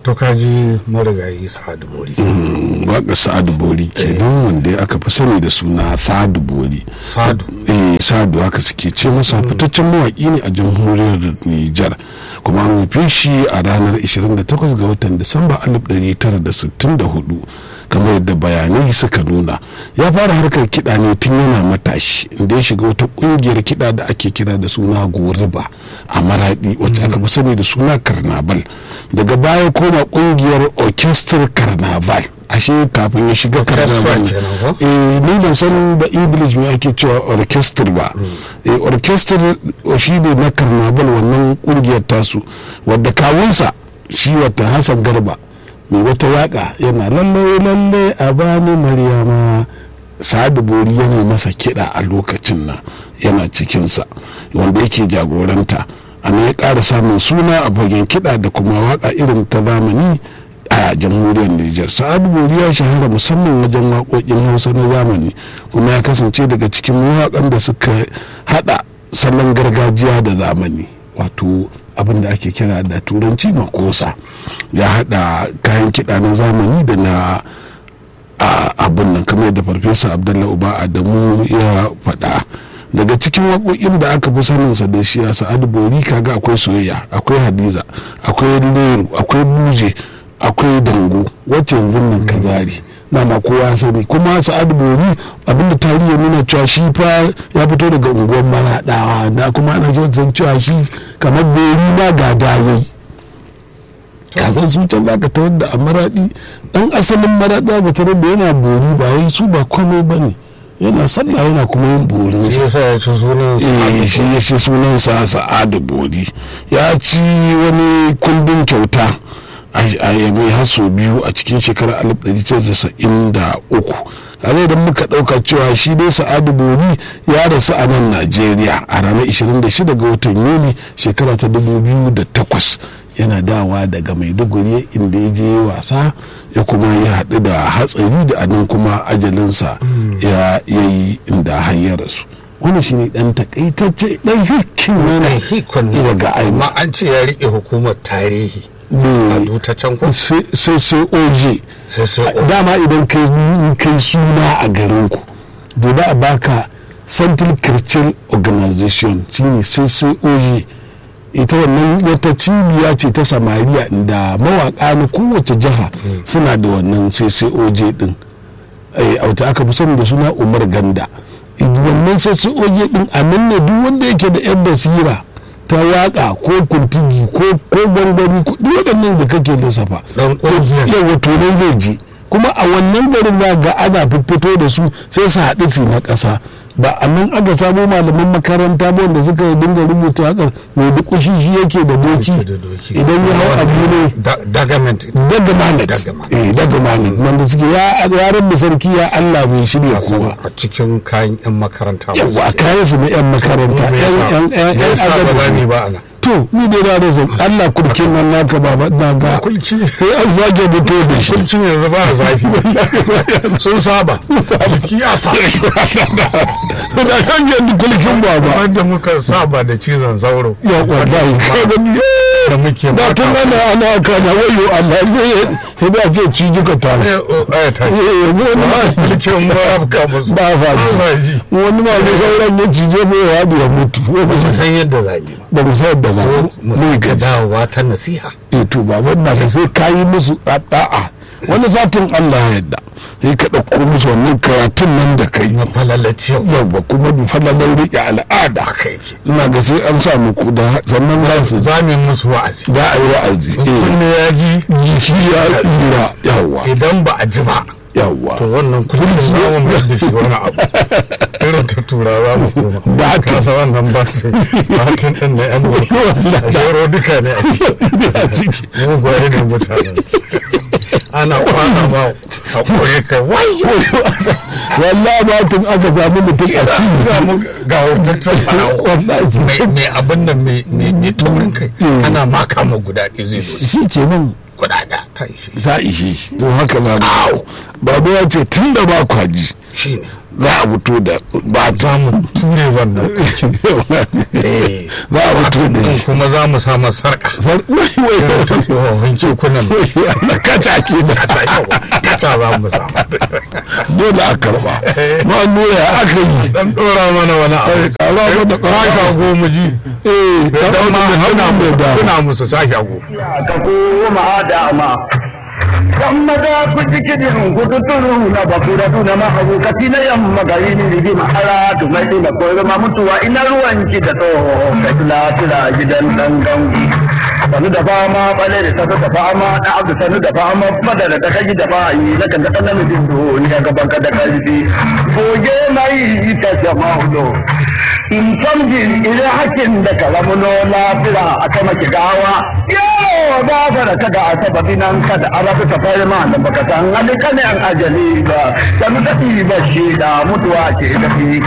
to kaji marigayi sa'adu bori waka sa'adu bori kenan wanda aka fi sani da suna sa'adu bori sadu eh sa'adu haka suke ce masa fitaccen mawaƙi ne a jamhuriyar nijar kuma an haife shi a ranar 28 ga watan disamba 1964 kamar yadda bayanai suka nuna ya fara harkar kiɗa ne tun yana matashi inda ya shiga wata ƙungiyar kiɗa da ake kira da suna goriba a maraɗi wacce aka fi sani da suna karnaval daga baya koma ƙungiyar orchestral carnaval ashe kafin ya shiga carnaval eh ni ban san da english me ake cewa orchestra ba eh orchestra shi ne na carnaval wannan ƙungiyar tasu wadda kawunsa shi wata hassan garba mai wata waka yana lalle lalle a bani maryama sa'adu bori yana masa kiɗa a lokacin nan yana cikinsa wanda yake jagoranta ana ya ƙara samun suna a fagen kiɗa da kuma waka irin ta zamani a jamhuriyar Nijar sa'adu bori ya shahara musamman wajen waƙoƙin hausa na zamani kuma ya kasance daga cikin mawaƙan da suka haɗa salon gargajiya da zamani wato abin da ake kira da turanci makosa ya hada kayan kiɗa na zamani da na abin nan kamar da farfesa abdullahi uba adamu ya faɗa daga cikin waƙoƙin da aka fi saninsa da shi a sa'adu bori kaga akwai soyayya akwai hadiza akwai leru akwai buje akwai dango wacce yanzu nan kazari dama kowa sani kuma sa'adu bori abinda tarihi ya nuna cewa shi fa ya fito daga unguwar maraɗawa da kuma ana kyautar cewa shi kamar bori ma ga dayayi kafin su can za ka tarar da a maraɗi ɗan asalin maraɗa ga tarar da yana bori ba wai su ba komai ba ne yana sallah yana kuma yin borin shi yasa ya ci sunan eh shi ya ci sunansa sa'adu bori ya ci wani kundin kyauta a yamai haso biyu a cikin shekarar 1993 kare idan muka dauka cewa shi dai sa'adu bori ya rasu a nan najeriya a ranar 26 ga watan yuni shekara ta 2008 yana dawa daga maiduguri inda ya je wasa ya kuma ya haɗu da hatsari da anan kuma ajalinsa ya yi inda hanyar rasu wani shi ne dan takaitacce dan hikin ɗan hikon ne daga aima amma an ce ya riƙe hukumar tarihi a ta can ko sai sai oje sai sai o dama idan kai kai suna a garinku dole a baka central christian organization shine sai sai oje ita wannan wata cibiya ce ta samariya da mawaka na kowace jiha suna da wannan sai sai oje din a wata aka fi sani da suna umar ganda wannan sai sai oje din a nan ne duk wanda yake da yan basira ta waka ko kuntigi ko ko gwangwani ko duk waɗannan da kake lissafa dan ƙungiyar yawa to nan zai je kuma a wannan garin za ga ana fito da su sai su haɗu su na ƙasa ba a nan aka samo malaman makaranta ba wanda suka dinga rubuta hakar mai dukushi shi yake da doki da doki. idan ya hau abu ne Da- dagament daga manet Daga eh daga manet wanda suke ya yaran da sarki ya Allah mai shirya kowa a cikin kayan yan makaranta ba yawa a su. kayan su na yan makaranta Me yan yasa- yan yan me yan yasa ba za agaji. ni ba ana to ni dai na rasa Allah kurkin nan naka baba na ga kulki sai an zage mutu da shi kulkin yanzu ba a zafi sun saba jiki ya sa da kan yadda kulkin baba wanda muka saba da cizon sauro ya wallahi ka gani da muke da tun ana ana kana wayo Allah ne ya da ce ci duka ta Eh, oh, eh, ta yi. eh wani ma kulkin ba afka musu ba fa sa ji wani ma ne sauran ya cije mai ya ya mutu ba san yadda za ni ba ba mu sayar da za mu mu ga ga dawowa ta nasiha eh to ba wannan ka sai kayi musu da'a wani satin Allah ya yarda sai ka dauko musu wannan karatun nan da kai na falalaci yau yawa kuma bi falalar riƙe al'ada haka yake ina ga sai an sa muku da sannan za su za mu yi musu wa'azi da a yi wa'azi eh kunne ya ji jiki ya tsira yawa idan ba a ji ba yawa to wannan kullum za mu mai da shi wani abu irin ta turawa mu koma Batin. kasa wannan batin batin din na yan boko a shero duka ne a ciki mu gwaye ne mutane ana kwana ma a kore ka wayo wallahi ba tun aka samu mutum a cikin za mu ga hurtaccen farawo wallahi mai mai abin nan mai mai mai taurin kai ana maka ma guda ɗaya zai dosa shi ke nan guda ɗaya ta yi shi za a ishe shi to haka na mu babu ya ce tun da ba kwaji shi ne za a fito da ba za mu ture wannan Eh, za a fito da in kuma za mu sa masa sarka wai wai irin ta tsohon kekunan kaca ke da kata za mu sa dole a karba ma nuna ya aka yi dan dora mana wani abu kara mana sa kara shago mu ji eh dan ma tuna mai musu da tuna musu sa shago ka koma dama kan maza ku ji kidin gudu turu na bakura tuna mahaukati na yamma gari ni rigi ma'ara tu mai ina koyar ma mutuwa ina ruwanki da tsoho ka tula tula gidan dan gangu sanu da fama bale da sanu da fama da abu sanu da fama fada da kaji da bayi na kan da kan namijin duniya gaban ka da karfi goge mai ita jama'ulo in tamjin ire hakin da karamuno lafira a ta maki gawa yawo ba fara kada a sababi nan kada a rabu ta fari ma da baka san hali kanen ajali ba sanu ta ba shi da mutuwa ce tafi